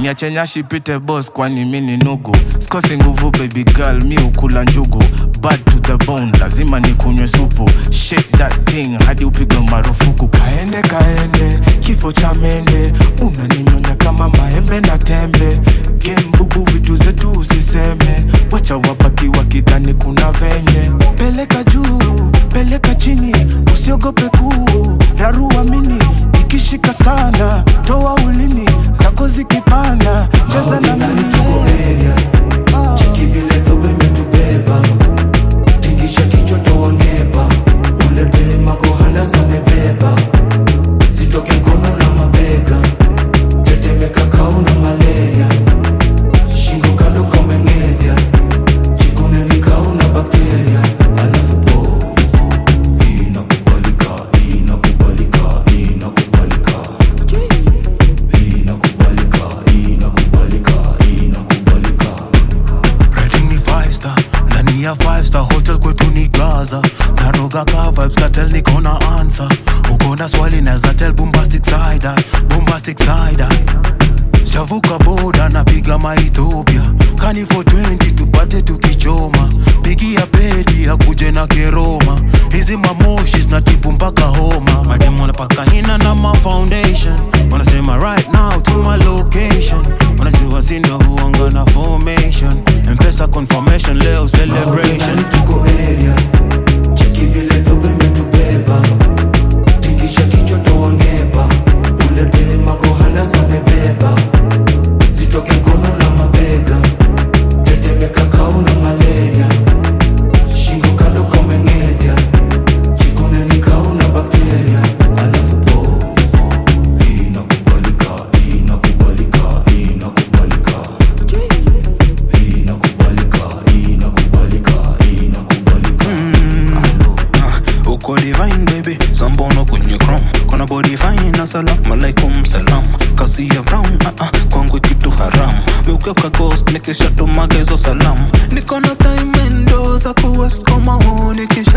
niache nyashi pite boss kwani mi ni nugu sikosi nguvu baby girl mi ukula njugu bad to the bone lazima nikunywe supu shake that thing hadi upigwe marufuku kaende kaende kifo cha mende unaninyonya kama maembe na tembe gembubu vitu zetu usiseme wacha wabaki wakidhani kuna venye peleka juu peleka chini usiogope kuu rarua mini ikishika sana toa ulimi zako zikipanda cheza na Ndani mimi tuko area cheki vile dobe metubeba tingisha kichwa toa ngeba ule dem ako handas amebeba zitoke mkono na mabega tetemeka kauna malaria shingo kando kameng'edhya chikune ni kauna bakteria alafu pose inakubalika inakubalika inakubalika inakubalika inakubalika inakubalika Rating ni five star ndani ya five star hotel kwetu ni gaza naroga ka vibes katel niko na answer uko na swali naza tell bombastic side eye, bombastic side eye. Sijavuka boda napiga maethiopia kani for 20 tupate tukichoma pigia pedi akuje na keroma hizi mamoshi zinatibu mpaka homa madem wanapaka hina na ma foundation wanasema right now to my location wanajua sindo huanga na formation mpesa confirmation leo celebration Ndani tuko area cheki vile dobe metubeba tingisha kichwa toa ngeba ule dem ako handas amebeba zitoke mkono na mabega tetemeka kauna malaria shingo kando kameng'edhya chikune ni kauna bakteria alafu pose inakubalika inakubalika inakubalika inakubalika inakubalika inakubalika Uh, uko divine baby sambono kwenye chrome kona body fine assalamu alaikum salam kasi ya brown uh -uh, kwangu kitu haram meukeuka ghost nikishatumage hizo salamu niko na time endo za kuwest koma ho nikisha